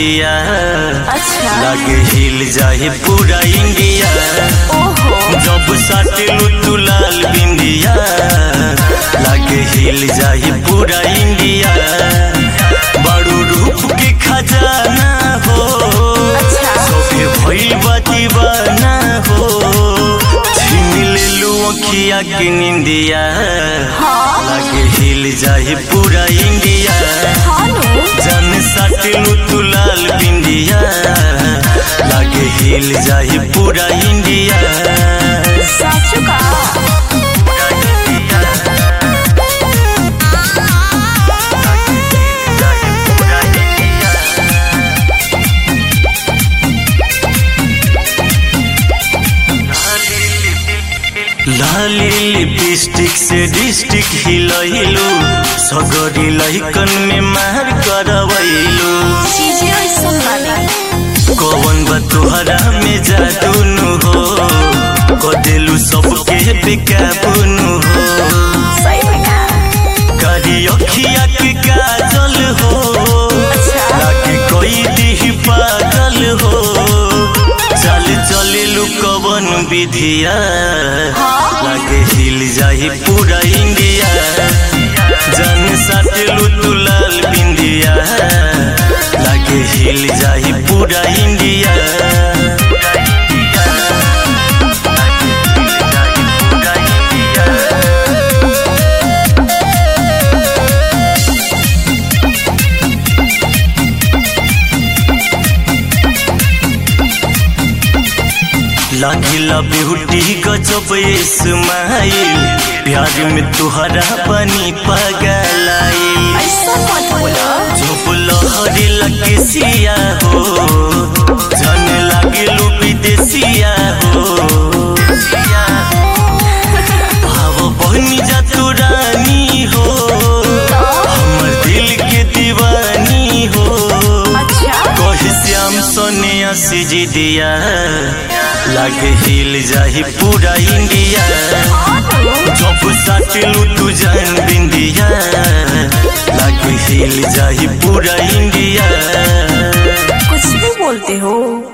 निंदिया अच्छा लागे हिल जाए पूरा इंडिया ओहो जब साटिलू तू लाल बिंदिया लागे हिल जाए पूरा इंडिया बड़ू रूप के खजाना हो अच्छा। सबे भइल बा दीवाना हो छीन लेलू अखिया के निंदिया हाँ लागे हिल जाए पूरा इंडिया हाँ नु जन साटिलू तू लाल बिंदिया लागे हिल जाए पूरा इंडिया साचु का लाली लिपस्टिक से डिस्ट्रिक्ट हिलैलू सगरी लैकन में मार करवैलू चीजें ऐसा बानी कौन बा तोहरा में जादू नु हो कदेलू सबके बेकाबू हो सही में का कारी अखिया के काजल हो अच्छा। लागे कोई दी पागल हो चल चलेलू कवन विधिया हाँ। लागे हिल जाए पूरा इंडिया जन साटेलू तू लाल बिंदिया लागे हिल जाए पूरा इंडिया लागिला ब्यूटी गजब इस्माइल प्यार में तुहरा बनी पगलाइल ऐसा मत बोलो जब लहरी लगे सिया हो जन लागे लू विदेसिया हो भाव बहनी जा तू रानी हो हमर दिल के दीवानी हो अच्छा कही श्याम सोनिया सिजी दिया लागे हिल जाही पूरा इंडिया हाँ नु जब साटिलू तू जान बिंदिया लागे हिल जाही पूरा इंडिया कुछ भी बोलते हो